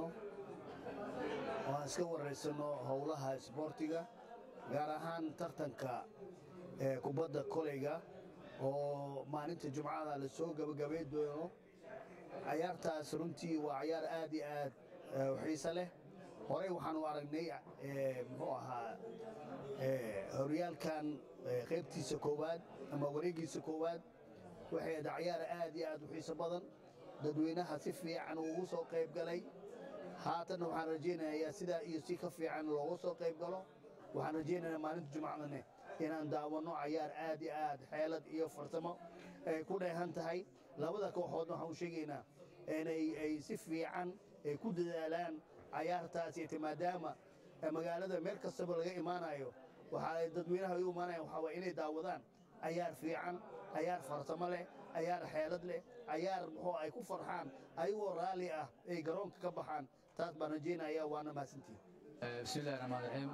oo aan iska waraysano howlaha isboortiga gaar ahaan tartanka ee kubadda koleyga oo maalinta jumcada la soo gabagabay doono cayaartaas runtii waa cayaar aad iyo aad eh, u xiiso leh horey waxaan u aragnay eh, muxuu ahaa eh, horyaalkan eh, qaybtiisa koowaad ama wareegiisa koowaad waxay ahayd cayaar aad iyo aad u xiiso badan dadweynaha si fiican ugu soo qayb galay haatanna waxaan rajaynayaa sidaa iyo si ka fiican loogu soo qayb galo waxaan rajaynayaa maalinta jumcadane inaan daawanno cayaar aad iyo aad xeelad iyo farsamo ay ku dheehan tahay labada kooxoodna waxaan u sheegaynaa inay ay si fiican ay ku dadaalaan cayaartaas iyo maadaama eh, magaalada meel kastaba laga imaanayo waxa ay dadweynaha u imaanayaan waxaa waye inay daawadaan cayaar fiican cayaar farsamo leh cayaar xeelad leh cayaar muxuu ay ku farxaan ayagoo raalli ah ay garoonka ka baxaan taas baan rajaynaya waana mahadsantihin بسم الله الرحمن الرحيم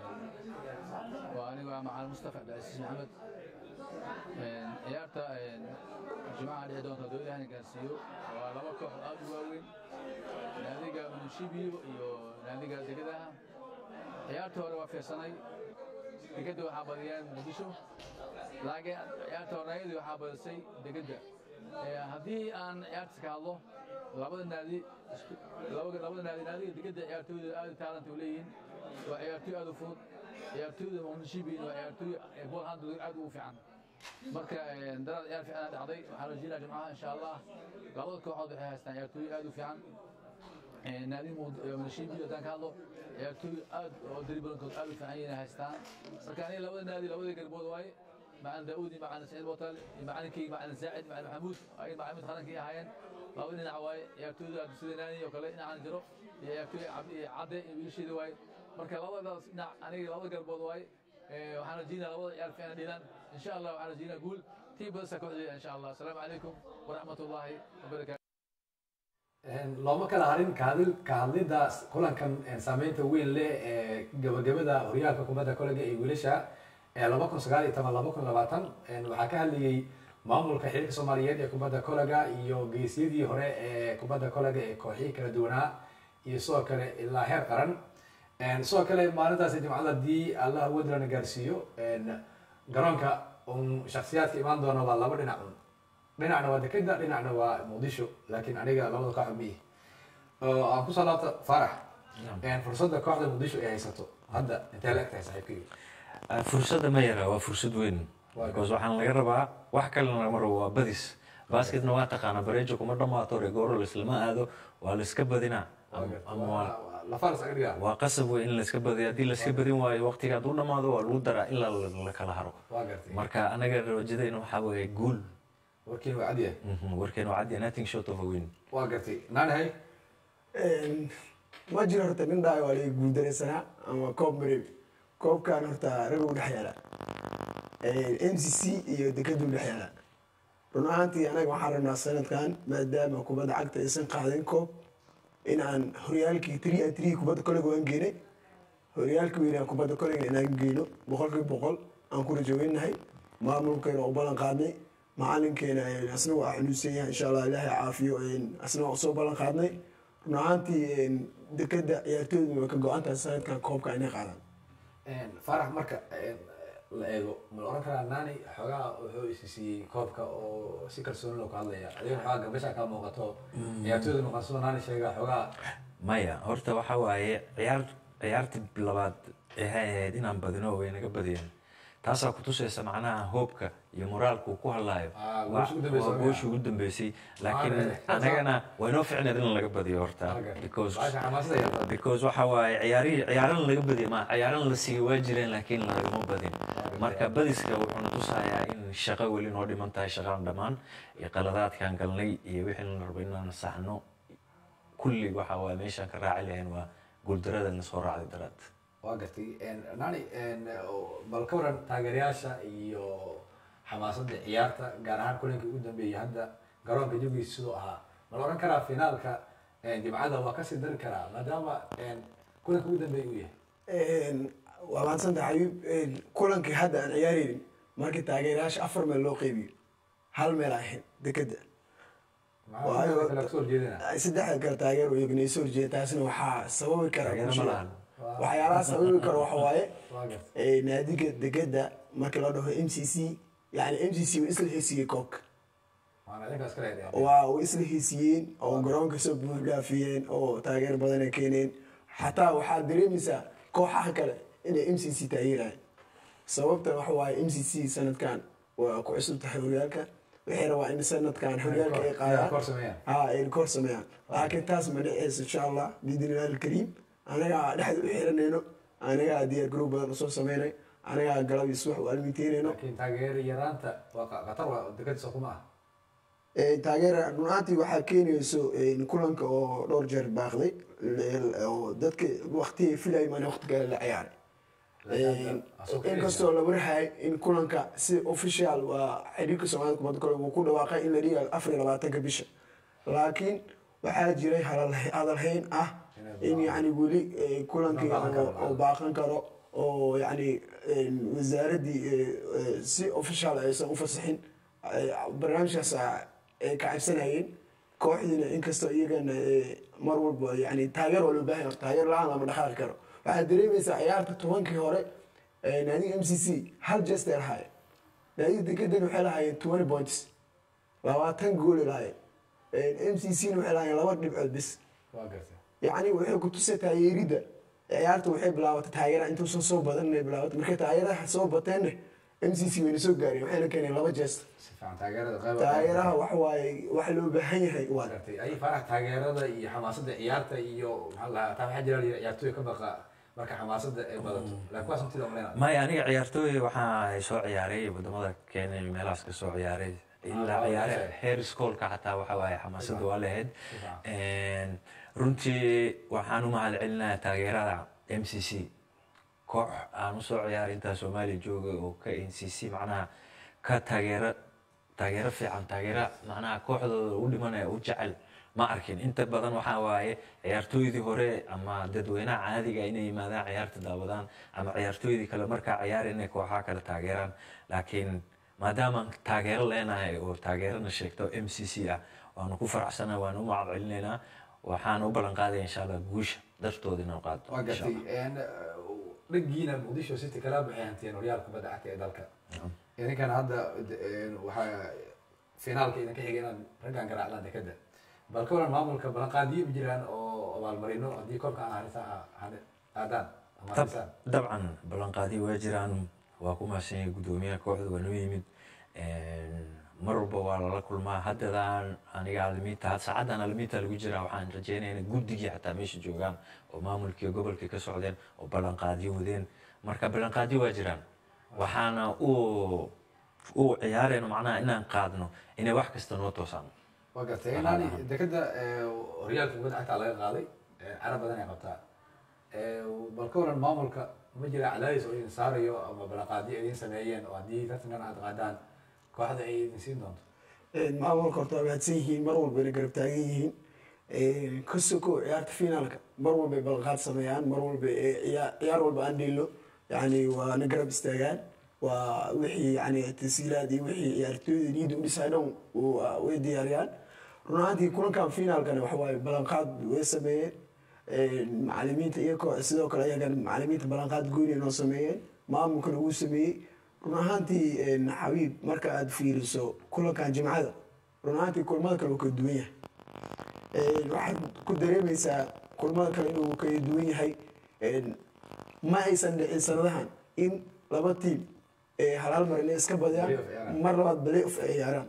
وأنا مع مصطفى عبد العزيز محمد ciyaarta jimcaha dhici doonta dowlada ilaahna gaarsiiyo waa laba koox aad u waaweyn naadiga munshibiyo iyo naadiga degadaha ciyaarta hore waa fiirsanay degada waxaa badiyaan muqdisho laakiin ciyaarta horeeyadii waxaa badisay degada haddii aan ciyaartas ka hadlo labada naadi labada labada naadi naadiga degada ciyaartooyda aad taalanta u leeyihiin waa ciyaartooy aad u fudud ciyaartooyda munshibiyin waa ciyaartooy ball handling aad ugu fiican marka daraad ciyaar fiican dhacday waxaan rajeynaa jimcaha insha allah labada kooxood waxay haystaan ciyaartooy aad u fiican naadi munshibi haddaan ka hadlo ciyaartooy aad oo daribalankood aad u fiican yihiin haystaan marka aniga labada naadi labada garbood waaye macalin daawudi macalin saciid botal macalinkii macalin saacid macalin maxamuud ay macalimiinta qarankii ahaayeen laba dhinac waaye ciyaartooyda sida naani oo kale dhinacaan jiro iyo ciyaartooy cabdi iyo cadde iyo wiilasheeda waaye marka labadaas dhinac aniga labada garbood waaye waxaan rajeynaa labada ciyaar fiican dhiilaan insha allah waxaan rajeynaa guul tii badasa kooxdeeda insha allah asalaamu calaykum waraxmat ullaahi wabarakaatu looma kala harin kahadil ka hadlidda kulankan saameynta weyn leh ee gabagabada horyaalka kubadda kolega ee wiilasha ee laba kun sagaal iyo toban laba kun labaatan waxaa ka hadlayey maamulka xiriirka soomaaliyeed ee kubadda kolega iyo geesyadii hore ee kubadda kolega ee kooxihii kala duwanaa iyo sidoo kale ilaa heer qaran sidoo kale maalintaasi jimcada haddii allah wadlana gaarsiiyo garoonka un shaksiyaadka imaan doona waa laba dhinac un dhinacna waa dekeda dhinacna waa muqdisho laakiin aniga labada koox miyi aan kusoo laabta farax fursadda kooxda muqdisho ay haysato hadda intee la eg tahay saaxiibkayga fursadda ma yara waa fursad weyn because waxaan laga rabaa wax kalena lagama rabo waa badis basketna waa taqaana bareejo kuma dhamaato regooro laislama aado waa la iska badinaa ama waa lafaar isaga dhigaa waa qasab wey in layska badiyo haddii layska badin waayo waqtiga hadduu dhamaado waa lagu daraa ilaa la- la kala haro waa gartay marka anaga rajadayna waxaa weeye guul warkiin waa cadiya Mhm, warkeena waa cadya nothing short of a win waa gartay naanahay ma jiro horta nin dhaay waa laga guuldaraysanaa ama koob mareebi koobkan horta rag u dhex yaala m c c iyo dekadu dhex yaala run ahaantii anaga waxaan rabnaa sanadkan maadaama kubadda cagta aysan qaadin koob in aan horyaalkii three and three kubadda kolega waan geenay horyaalka weynaa kubadda kolega inaan geyno boqolkiiba boqol aan ku rajaweynahay maamulkeena u ballan qaadnay macalinkeena asna waa xanuunsan yahay insha allah ilaahay caafiyo asna waa usoo ballan qaadnay run ahaantii dekada ciyaartooydu way ka go-an tahay sanadkan koobka inay qaadaan faarax marka la eego ma la oran karaa naani xoogaa wuxuu isi siiyey koobka oo si kalsooni loo ku hadlaya adiga xoogaa gabasha kaa muuqato ciyaartooyda muuqan sidoo naani sheega xoogaa maya horta waxaa waaye ciyaar ciyaartii labaad waxay ahayd inaan badino way naga badiyeen taasaa kutusaysa macnaha hoobka iyo moraalka uu ku hadlaayo Ah, Waa- goosha ugu dambeysay waa waa goosha ugu dambeysay laakiin Ah, anagana waa noo ficneed in laga badiyo horta because baasha xamaasada yarta because waxa waaye ciyaarihii ciyaarana laga badiya ma ciyaarana la siiyey waa jireen laakiin lagama badin marka badiska wuxuu natusayaa in shaqo weli noo dhiman tahay shaqaan dhammaan iyo qaladaadkaan galnay iyo wixii la rabo inaan saxno kulli waxa waaye meeshaan ka raaci lahayn waa guuldarada na soo raacday daraad waa gartay nani bal ka waran taageerayaasha iyo xamaasadda ciyaarta gaar ahaan kulankii ugu dambeeyey hadda garoonka jawigiisa siduu ahaa ma la oran karaa finaalka jimcada waa kasii dari karaa maadaama kulanka ugu dambeeyey uu yahay waa maadsanta xabiib kulankii hadda aan ciyaaraynin markii taageerayaasha afar meel loo qeybiyo hal meel aan ahayn dekeda maxaa kale kasoo horjeedina saddexda kale taageer iyaguna soo horjeeda taasina waxaa sababi kara Taageero ma lahan. waxyaalaha sababi kara waxa waaye waa gartay ee, naadiga dekeda marka la dhaho m c c yani m c c way isla heysiiyey koobka waana idinkaas kale hedeen waa way isla heysiiyeen oo garoonka soo buuxdhaafiyeen oo taageer badan ay keeneen xataa waxaad dareemaysaa kooxaha kale inay m c c taageerayaan sababta waxa waaye m c c sanadkan waa ku cusub tahay horyaalka waxay rabaa in sanadkan horyaalka ay qaadaan kor sameeyaan ها الكور سميان لكن تاس منعيس ان شاء الله باذن الله الكريم انا قاعد احد وحيرنينو انا قاعد ديار جروب بدل سو سمينay انا قاعد قلب يسوح والميتينينو laakiin taageero yaraanta waa qa- qatar waa dekadiisa kuma ah ee taageera runaantii waxaa keenayso in kulanka oo dhowr jeer baaqday oo dadka waqti ay filayay maana waqti kale la ciyaaray inkastoo la warhaay in kulanka si official waa xiriirka soomaalida kubadda kale uu ku dhawaaqay in la dhiga afar iyo labaatanka bisha laakiin waxaa jiray hadal- hadalhayn ah in yani weli eh, kulankii baaqan karo. oo- oo baaqan karo oo yani wasaaraddii eh, eh, si official aysan u fasaxin eh, barnaamijkaas ah, ay ka cabsanayeen kooxdiina inkastoo iyagana eh, mar walba yani taageer waa loo baahan yahay taageer la-aan lama dhaqaaqi karo waxaad dareemaysaa ciyaarta tobankii hore eh, naadiga m c c hal jester lahaayeen naadiga dekedan waxay lahaayeen twenty points labaatan goolay lahaayeen m c c na waxay lahaayeen laba dhibcood bis waa gartay yacni waxay ku tusay taageeridda ciyaarta waxay bilaabatay taageera intuusan soo badan inay bilaabatay markay taageeraha soo bateenna m c c wayna soo gaareen waxayna keeneen laba jeest si fiican taageerada qayb taageeraha waxa waaye waxa loo baahan yahay waa gartay ay farax taageerada iyo xamaasadda ciyaarta iyo maxaa la dhahaa taa waxaa jira ciyaartooy ka baqa marka xamaasadda ay badato laakiin kuwaas intida umaleynaa maya aniga ciyaartooy waxaa soo ciyaaray wadamada kenya iyo meelahaas ka soo ciyaaray ilaa waa ciyaare meesha. heer iskoolka xataa waxa waaye xamaasadda waa lahayd runtii waxaan u mahad celinayaa taageerada m c c koox aan usoo ciyaaray intaa soomaaliya jooga oo ka n c c macnaha ka taageero taageero fiican taageero macnaha kooxdooda u dhimanaya u jecel ma arkin inta badan waxaa waaye ciyaartooydii hore ama dadweynaha caadiga inay yimaadaan ciyaarta daawadaan ama ciyaartooydii kale markaa ciyaar inay kooxaha kale taageeraan laakiin maadaama taageero leenahay oo taageerana sheegto m c c ah waanu ku faraxsanaa waanu u mahad celinaynaa waxaan u ballan qaadaya insha allah guusha dartooda inaan qaado waa insha gartay Allah. dhagiina muqdisho city kala baxay hanteen horyaalka kubadda cagta ee dalka idinkana hadda eh, waxaa finaalka idinka xigay inaad raggan garaacdaan dekada bal ka waran maamulka ballanqaadiyo ma jiraan oo abaalmarino haddii koobka aan harisaan aadaan ama Dab- harisaan dabcan ballanqaadi waa jiraan waa ku mahadsan yahay guddoomiyaha kooxda waa noo yimid mar walba waa lala kulmaa haddadaan aniga alimiinta had saacaddan alimiinta lagu jiraa waxaan rajeynaya in guddigii xataa meesha joogaan oo maamulkii gobolkii ka socdeen oo ballanqaadyo wadeen marka ballanqaadyo waa jiraan waxaana u u ciyaarayno macnaha inaan qaadno inay wax kasta noo toosaan waa gartay inaani dekeda horyaalka kubadda cagta laga qaaday carab badan ay qabtaa bal ka waran maamulka ma jira cadaadis oo idin saarayo ama ballanqaadyo idin sameeyeen oo haddii tartankan aad qaadaan kooxda ay idin siin doonto maamulka horta waa mahadsan yihiin mar walba inay garab taagan yihiin ka soko ciyaarta finaalka mar walba ay ballanqaad sameeyaan mar walba ciyaar ciyaar walba aan dhiilo yani waa na garab istaagaan waa wixii yani tasiilaad iyo wixii ciyaartooyda niyadda u dhisay dhan way diyaariyaan run ahaantii kulankan finaalkana waxa waaye ballanqaad way sameeyeen macalimiinta iyagoo sidoo kale iyagan macalimiinta ballanqaad gooni noo sameeyeen maamulkana wuu sameeyey run ahaantii xabiib marka aad fiiriso kulankan jimcada run ahaantii kulmada kale wuu kala duwan yahay waxaad ku dareemaysaa kulmada kale inuu kala duwan yahay ma aysan dhicin sanadahan in laba tiim hal hal mar inay iska badiyaan mar labaad balay of ay ciyaaraan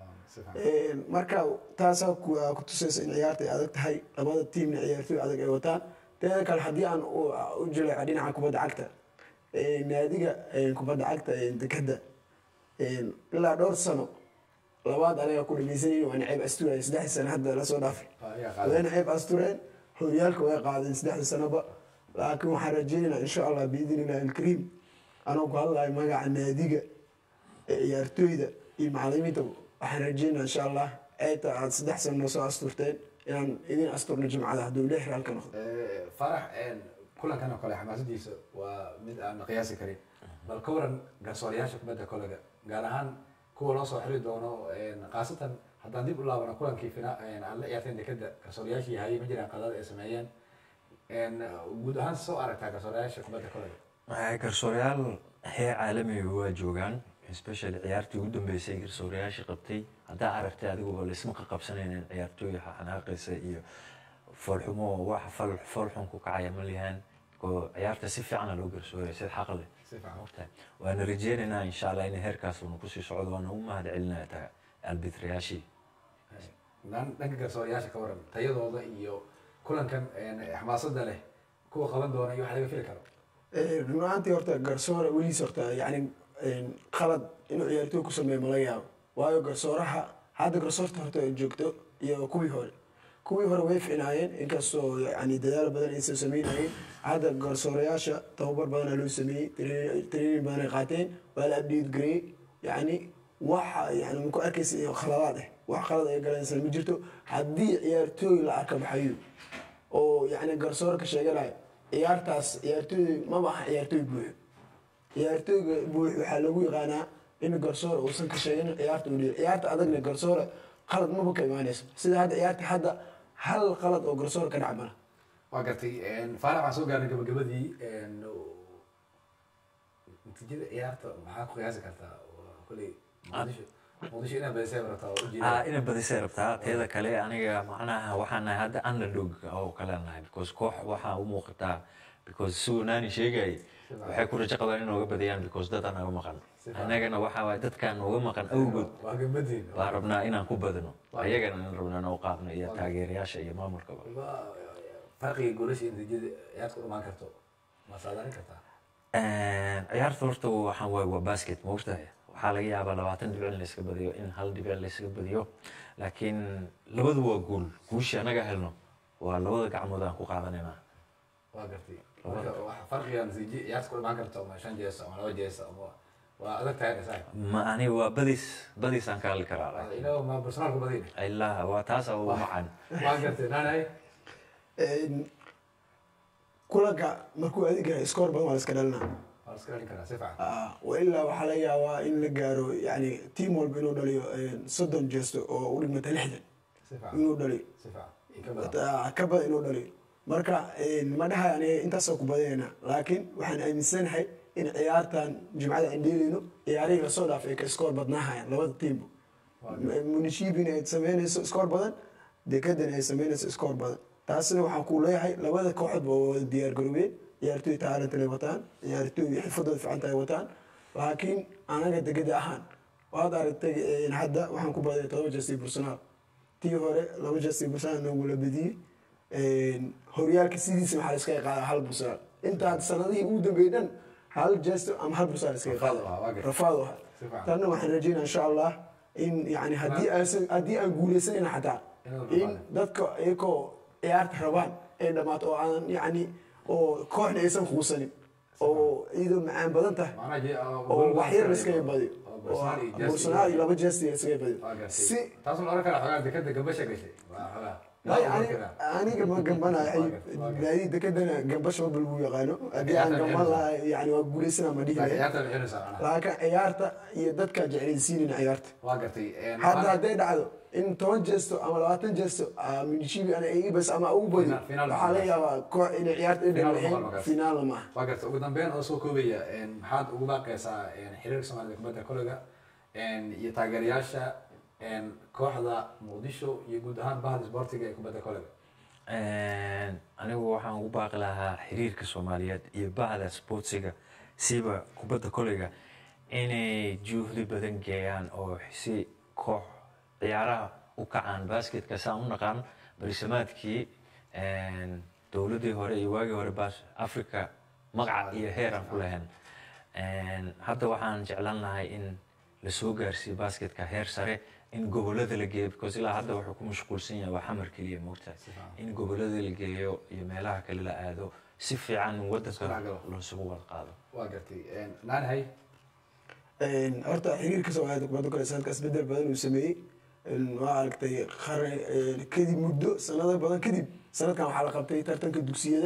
marka taasaa ku tusaysa in ciyaarta ay adag tahay labada tiimna ciyaartooy adag ay wataan teeda kale haddii aan u jileeco dhinaca kubadda cagta naadiga kubadda cagta dekada ilaa dhowr sano labaad anaga ku dhamaysanayni waana ceeb asturaya saddexdii sano hadda lasoo dhaafay wayna ceeb astureen horyaalka way qaadeen saddexdii sanoba laakiin waxaan rajeynaynaa insha allah biidin illahi alkariim anoo ku hadlayo magaca naadiga ciyaartooyda iyo macalimiinta waxaan rajeynaa insha allah ceebta aad saddex sano noo soo asturteen inaan idin asturno jimcada hadduu lix raalka noqdo farax kulankan oo kale xamaasadiisa waa mid aan la qiyaasi karin bal ka waran garsoorayaasha kubadda kolega gaar ahaan kuwa loo soo xiri doono khaasatan haddaan dib u laabano kulankii fina aan la ciyaarteen dekeda garsoorayaashii hayay ma jiraan qadada ay sameeyeen guud ahaan soo aragtaa garsoorayaasha kubadda kolega garsoorayaal heer caalamiga waa joogaan especially ciyaartii ugu dambeysay garsoorayaashii qabtay haddaa aragtay adiguba laisma ka qabsanaynin ciyaartooy xanaaqaysa iyo foolxumo wax fal foolxun ku kacaya ma lihaan oo ciyaarta si fiicana loo garsooraya sida xaq leh ogtahay waana rajeynaynaa insha allah in heerkaas uuna kusii socdo waana u mahad celinaya ta albitrayaashii dhanka garsoorayaasha ka waran tayadooda iyo kulankan xamaasada leh kuwa qaban doona iyo wax laga fili karo run ahaantii horta garsoora weligiis horta yani qalad inuu ciyaartooy ku sameeyo ma laga yaabo waayo garsooraha hadda garsoorta horta ay joogto iyo kuwii hore kuwii hore way ficnaayeen inkastoo yani dadaal badan aysan sameynayeen hadda garsoorayaasha tababar badanaa loo sameeyey training badan ay qaateen waa la update gareeyey yani waxa yani maku arkaysa khaladaad ah wax qalad ay galaysan ma jirto haddii ciyaartooy la arka baxayo oo yani garsoorka sheeganayo ciyaartaas ciyaartooy maba aha ciyaartooy buuxo ciyaartooyga buux waxaa lagu yaqaanaa in garsoor uusan ka sheegin ciyaarta uu dhiyo ciyaarta adagna garsoore qalad maba ka imaanayso sida hadda ciyaarta hadda hal qalad oo garsoor ka dhac mala waa gartay faarax waxaan soo gaarnay gabagabadii natiijada ciyaarta maxaa ku qiyaasi kartaa koley muqdisho muqdisho inaad badisay rabtaa oo ujeeda ina badisay rabtaa teeda kale aniga macnaha waxaan nahay hadda underdog oo kale nahay because koox waxaa u muuqataa because siduu naani sheegayay waxay ku rajo qabaan in nooga badiyaan because dad aan naga maqan annagana waxaa waay dadkaan nooga maqan awgood waa gabadin baa rabnaa inaan ku badino ayagana in rabnaa noo qaadno iyo taageerayaasha iyo maamulkaba farqiga goolasha natiijada ciyaarta u imaan karto ma saadaalin kartaa ciyaarta horta waxaan waay waa basket ma ogtahay waxaa laga yaabaa labaatan dhibic in layska badiyo in hal dhibic layska badiyo laakiin labadu waa guul guushii anaga helno waa labada gacmood aan ku qaadanaynaa waa gartay marka waxa farqiga natiijo ciyaarta ku imaan karto ama shan jees ama laba jees ama waa adag tahay dhasaa ma ani waa badis badis aan ka hadli karaa ilaa ma personaalku badin ilaa waa taasa u macaan waa gartay naanay kulanka markuu adig yahay scoor badan waa la iska dhalinaa waa la iska dhalin karaa si fiican wa ilaa waxaa laga yaabaa in la gaaro yani tiam walba inuu dhaliyo soddon jeesto oo u dhigmata lixdan si fiican inuu dhaliyo si fiican in ka badan ka badan inuu dhaliyo marka ma dhahay aniga intaasoo ku badinayna laakiin waxaan aaminsanahay in ciyaartan jimcada aan dheelayno ciyaarihii lasoo dhaafay ay ka scoor badnaahayaan labada tiimba munishibin ay sameynayso scoor badan dekadana ay sameynayso scoor badan taasina waxaan ku leeyahay labada kooxood ba wada diyaar garoobeen ciyaartooy taalantana wataan ciyaartooy xirfadooda fiicanta ay wataan laakiin anaga degada ahaan waad aragtay een, hadda waxaan ku baday todoba jesti bursunaal tii hore laba jesti bursunaal noogula badiyey Een, horyaalka sidiisa waxaa la iskaga qaadaa hal bursunaal intaa sanadihii ugu dambeeyey dhan hal jesto ama hal bursunaal iskaga Rafaad qaada waa, waa gartay. rafaad waa Si fiican. tanna waxaan rajeynaa insha allah in yani haddii aan haddii aan guuleysanayna xataa Inaad in rafaadin. dadka iyagoo ciyaarta rabaan ay dhamaato oo aan yani oo kooxna aysan quusanin oo iyadoo macaan badan tahay macnaha je- oo oo gool wax yar baa iskaga badiyo oo oo Bolsonaro iyo Jesse bolsonaro iyo iyo- laba jesti iskaga badiyo waa gartay si taas la oran kara xogaa dekada gambasha gashay waa xogaa Ay, Waa ani- oran aniga ma gambanayo Waa gartay, waa gartay. naadi dekadana gambasha mabal buu yaqaano haddii aan Ciyaarta gamban bixinaysa. lahay yani waa guuleysana ma dhihi laakiin lahayn ciyaarta bixinaysa macnaha laakiin ciyaarta iyo dadka jeclaysiinina ciyaarta waa gartay een, hadda waxaan- hadday dhacdo in toban jeesto ama labaatan jeesto minishibi ana ibas ama ugu badi Final- final waxaa laga yaabaa koox inay ciyaarta ay Final dhamaxeen noqon markaas. finaalna maaha waa gartay ugu dambeyn oo soo koobaya een, maxaad ugu baaqaysaa een, xiriirka soomaalida kubadda kolayga een, iyo taageerayaasha een, kooxda muqdisho iyo guud ahaan bahda isboortiga ee kubadda kolayga anigu waxaan ugu baaqi lahaa xiriirka soomaaliyeed iyo bahda sportsiga siba kubadda koleyga inay juhdi badan geeyaan oo si koox ciyaaraha u kacaan basketka saan u naqaan barisamaadkii dowladdii hore iyo waagii hore bas africa magaca iyo heer aan ku lahayn hadda waxaan jeclaan lahay in lasoo gaarsiiyo basketka heer sare in gobolada la geeyo because ilaa hadda wuxuu ku mashquulsan yahay waa xamar keliya moogtahay in gobolada la geeyo iyo meelaha kale la aado si fiican wadanka dhexgalo. loosugu wada qaado waa gartay een, naanahay horta xiriirka soomaalida kubadda kale sanadka isbedel badan uu sameeyey waa aragtay qarni kadib muddo sanado badan kadib sanadkan waxaa la qabtay tartanka dugsiyada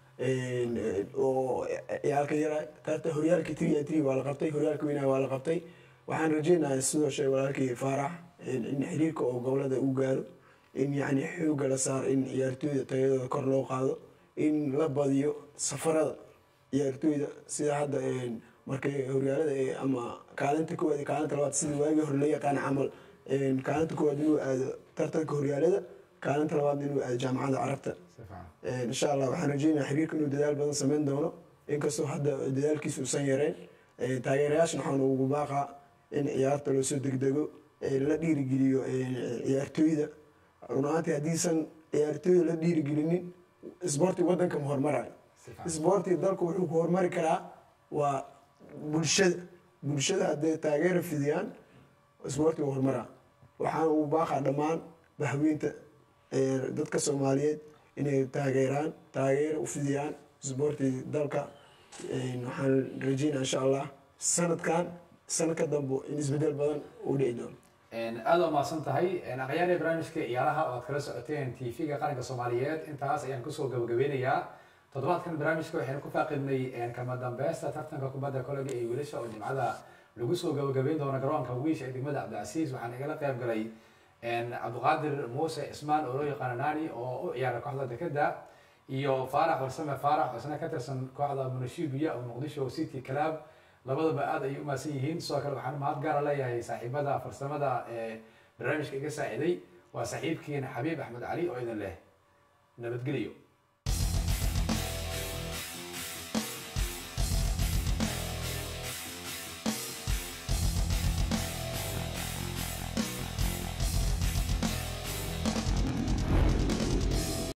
oo ciyaalka yara tartan horyaalka three and three waa la qabtay horyaalka weynaha waa la qabtay waxaan rajeynayaa sidoo sheegay walaalkii faarax in xiriirka oo gobolada uu gaaro in yani xooga la saaro in ciyaartooyda tayadooda kor loo qaado in la badiyo safarada ciyaartooyda sida hadda markay horyaalada ee ama kaalinta koowaad iyo kaalinta labaad sida waagii hore loo yaqaan camal kaalinta koowaad inuu aado tartanka horyaalada kaalinta labaadna inuu aado jaamacadda carabta si fiican insha allah waxaan rajeynayaa xiriirka inuu dadaal badan sameyn doono inkastoo hadda dadaalkiisa uusan yareyn taageerayaashana waxaan ugu baaqaa in ciyaarta loo soo degdego la dhiirigeliyo ciyaartooyda run ahaantii haddiisan ciyaartooyda la dhiirigelinin isboorti wadanka ma hormarayo si fiican isboorti dalku wuxuu ku hormari karaa waa bulshada bulshada hadday taageera fidiyaan isboorti waa hormaraa waxaan ugu baaqaa dhammaan bahweynta ee, dadka soomaaliyeed inay taageeraan taageera u fidiyaan isboorti dalka Een, waxaan rajeynaa insha allah sanadkan sanadka dambe in isbedel badan uu dhici doono aada waa mahadsan tahay aqyaarya barnaamijka ciyaaraha oo aad kala socoteen tv-ga qaranka soomaaliyeed intaas ayaan kusoo gabagabeynayaa toddobaadkan barnaamijka waxaynu ku faaqidnay kama dambeysta tartanka kubadda kolega ee wiilasha oo jimcada lagu soo gabagabeyn doono garoonka wiish ee degmada cabdicasiis waxaan igala qayb galay cabdiqaadir muuse cismaan oo loo yaqaano nani oo u ciyaara kooxda dekeda iyo faarax farsame faarax oo isna ka tirsan kooxda munashibiya oo muqdisho city club labadaba aad ayay u mahadsan yihiin sidoo kale waxaan mahad gaara leeyahay saaxiibada farsamada ee barnaamijka iga saaciday waa saaxiibkiina xabiib axmed cali oo idin leh nabadgelyo